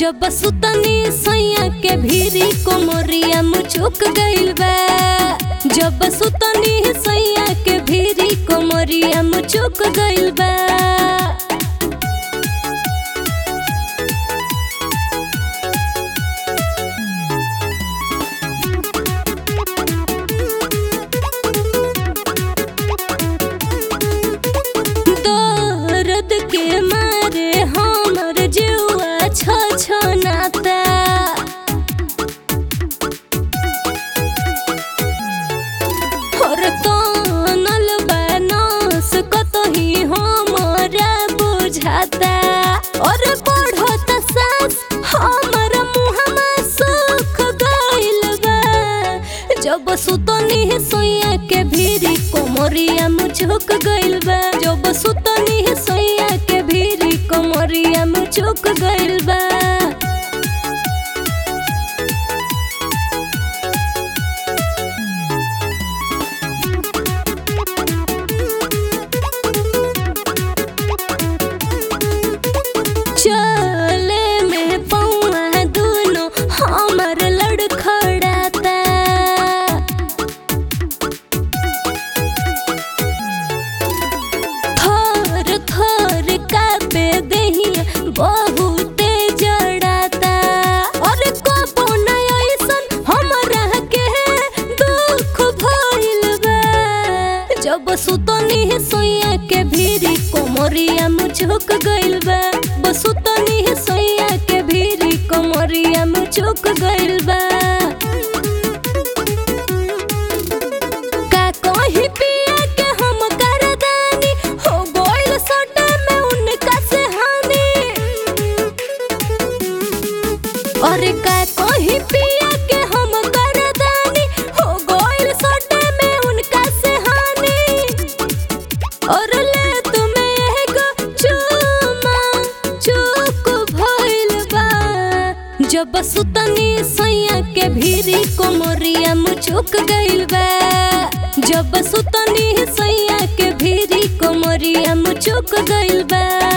जब सुतनी सैया के भीरी कोमरिया मुचुक गइल बा जब सुतनी सैया के भीरी कोमरिया मुचुक गइल बा दर्द के मारे हमर जुआ छ छनाता और कानल बनस कतही हमरा बुझाता और बढ़त सास हमर मुहमा सुख गइल बा जब सुतनी सोइया के भीरी कोमरिया मुझुक गइल बा जब सुतनी सोइया के भीरी कोमरिया मुझुक गइल बा चले में पौआ दुनो हमर लड़खड़ाता थर थर कापे देहिया बहुते जड़ाता और कबो न ऐसन हमरा के दुख भइल बा जब सुतनी सोइया के भीरी कोमरिया मुझुक गइल बा बसुतनी सोइया के भीरी कोमरिया मुझुक गइल बा का कहीं पिया के हम करदानी हो गइल सटे में उनका से हानि अरे का कहीं पिया के हम करदानी हो गइल सटे में उनका से हानि और ले तुम्हें एगो चुमा चुक भइल बा जब सुतनी सैया के भीरी कोमरिया मुचुक गइल बा जब सुतनी सैया के भीरी कोमरिया मुचुक गइल बा